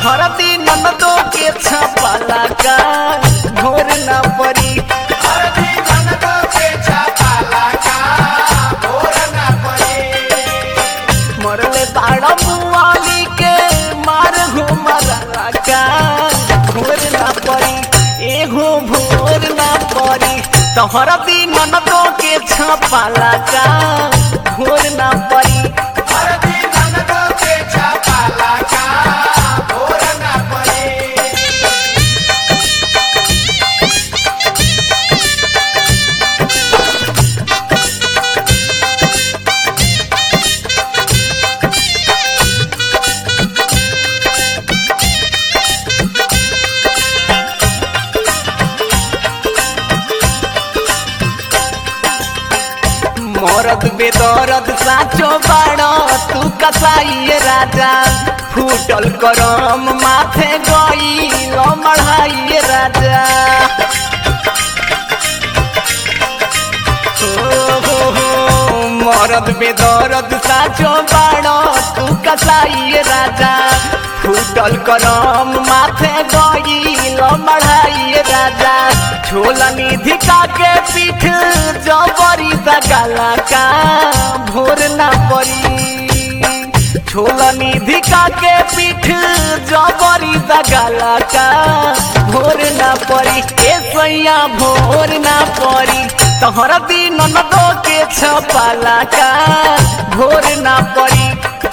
तोहरा दिन ननदो के छपाला का घोर ना परी मरले बाड़ा बुआली के मार घुमरा का घोर ना परी एगो भोर ना परी तोहरा दिन ननदो के छपाला का घोर ना परी मरद बेदरद साचो बाड़ो तू कसाई राजा फूटल करम माथे गई मढ़ाई राजा हो, हो, हो, मरद बेदरद साचो बाड़ो तू कसाई राजा फूटल करम माथे गई मढ़ाई राजा छोला निधि का के पीठ जबरी दगाला का भोर ना परी छोला निधि का के पीठ जबरी दगाला का भोर ना परी ए सैया भोर ना परी तोहरा दिन नदो के छपाला का भोर ना परी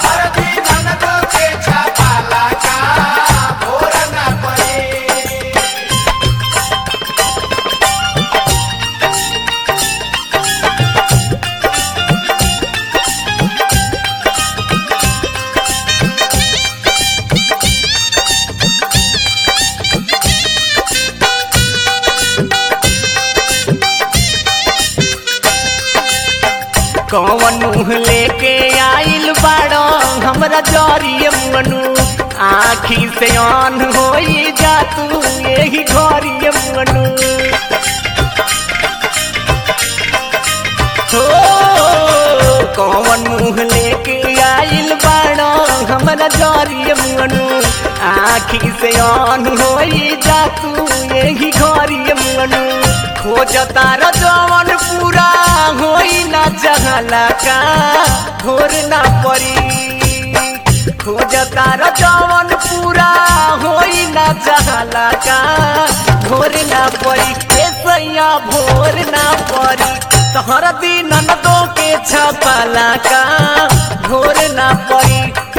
कौन मुँह लेके आइल बाड़ो हमरा जरिए मनु आखी से आन होई जा तू यही घरिए मनु हो कौन मुँह लेके आइल बाड़ो हमरा जरिए मनु आखी से आन होई जा तू यही घरिए मनु खोज तार जवन पूरा होई ना जहला का घोर ना परी खोज तार जवन पूरा होई ना जहला का घोर ना परी ए सैया भोर ना परी तोहर दिन दो के छपाला का घोर ना परी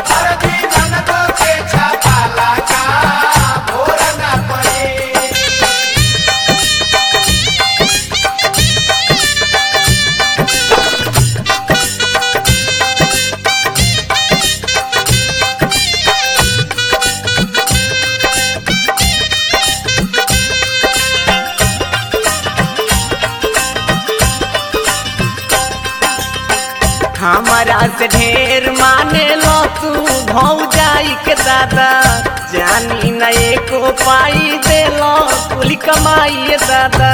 हमारा से ढेर माने लो तू भौ जाई के दादा जानी न एको पाई दे लो कुल कमाई दादा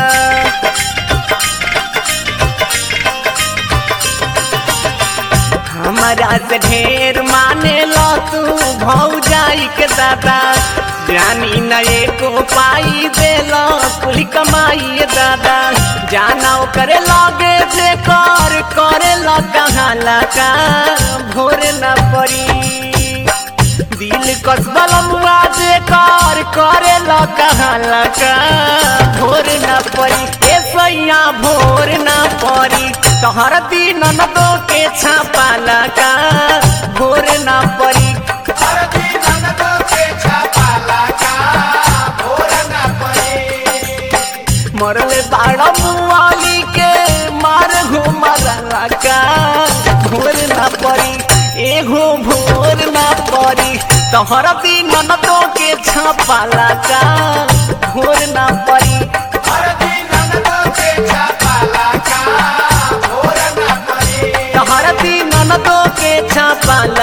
हमारा से ढेर माने लो तू भौ जाई के दादा जानी न एको पाई दे लो कुल कमाई दादा जाना करे लगे जे कर करे लो कहाँ लगा भोर न पड़ी दिल कसबल मुआ जे कर करे लो कहाँ लगा भोर न पड़ी ए सैया भोर न पड़ी तोहर दिन न दो के छापा लगा भोर न पड़ी मरले बाड़ा मुआली के मार घुमरा का भोर ना पड़ी एगो भोर ना पड़ी तोहर दिन न दो के छपाला का भोर ना पड़ी तोहर दिन न दो के छपाला